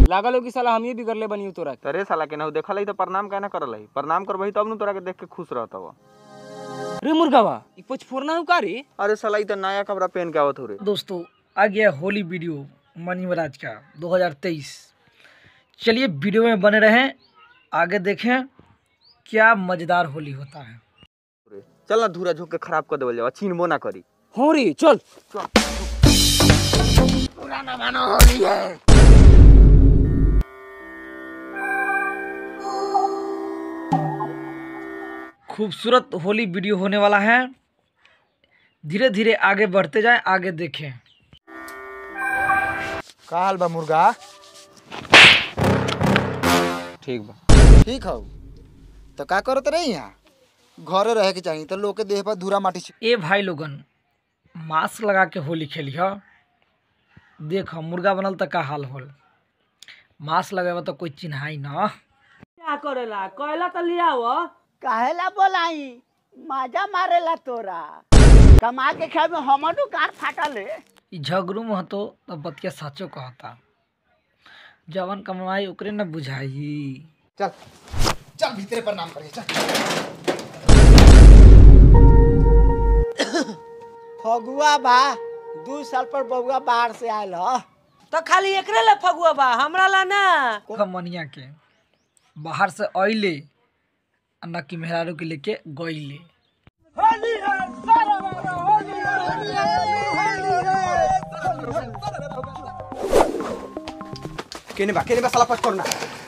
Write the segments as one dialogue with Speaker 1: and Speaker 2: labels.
Speaker 1: लागल हो कि साला हम ही बिगड़ले बनी तोरा के।
Speaker 2: तरे साला के ना देखल है तो प्रणाम कहना करल है प्रणाम करबही तब न तोरा के देख के खुश रहत हव
Speaker 1: रे मुर्गावा ई पचफोरना हो का रे
Speaker 2: अरे साला ई तो नया कपड़ा पहन के आवत हो रे
Speaker 3: दोस्तों आ गया होली वीडियो मनी महाराज का 2023 चलिए वीडियो में बने रहें आगे देखें क्या मज़ेदार होली होता है
Speaker 2: चल ना धूरा झोंक के खराब कर देवल जावा छीनबो ना करी
Speaker 1: हो रे चल
Speaker 3: खूबसूरत होली वीडियो होने वाला है धीरे धीरे आगे बढ़ते जाएं आगे देखें
Speaker 4: का हाल बा मुर्गा
Speaker 1: ठीक बा
Speaker 4: ठीक हौ तो का करत रही यहाँ घरे रहे के चाहिए तो लोग के देह पर धूरा माटी छी-
Speaker 3: ए भाई लोगन मास्क लगा के होली खेली ह देख मुर्गा बनल तो का हाल होल मास्क लगावे तो कोई चिन्हाई ना
Speaker 5: क्या करेला कहला तो लिया वो
Speaker 6: काहेला बोलाई मजा मारेला तोरा कमा के खाए में हमरो कार फाटल है
Speaker 3: ई झगड़ू में तो तब बतिया साचो कहता जवन कमाई ओकरे न बुझाई
Speaker 4: चल चल भीतरे प्रणाम करिए चल
Speaker 6: फगुआ बा दू साल पर बउआ बाहर से आयल ह
Speaker 5: तो खाली एकरे ले फगुआ बा हमरा ला ना
Speaker 3: मनिया के बाहर से अइले आ न कि मेहरारू के लेके गइले
Speaker 2: केने बा केने बा साला पच करना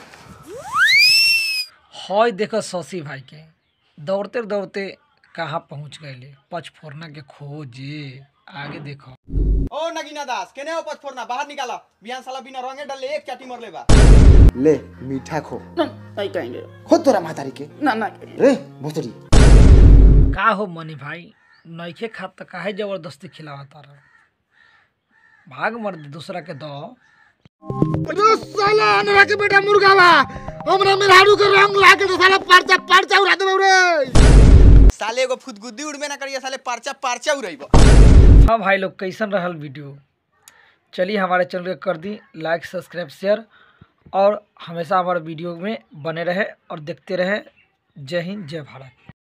Speaker 3: हय देखो शशि भाई के दौड़ते दौड़ते कहाँ पहुँच गए पचफोरना के खोजे आगे देखो
Speaker 2: ओ नगीना दास केने हो पच फोड़ना बाहर निकाला बिहान साला बिना रंगे डाले एक चाटी मर ले बा
Speaker 4: ले मीठा खो
Speaker 6: नहीं कहेंगे
Speaker 4: खो तोरा मातारी के
Speaker 6: ना ना
Speaker 4: रे भोसड़ी
Speaker 3: का हो मनी भाई नइखे खात त काहे जबरदस्ती खिलावा तारा भाग मर दे दूसरा के दो
Speaker 4: साला हमरा के बेटा मुर्गा बा हमरा मेहरारू के रंग लाके तो साला परचा परचा उड़ा देबौ रे
Speaker 2: साले एगो फुदगुद्दी उड़बे ना करिए साले परचा परचा उड़ाइबो
Speaker 3: हाँ भाई लोग कैसन रहल वीडियो चलिए हमारे चैनल के कर दी लाइक सब्सक्राइब शेयर और हमेशा हमारे वीडियो में बने रहे और देखते रहे जय हिंद जय भारत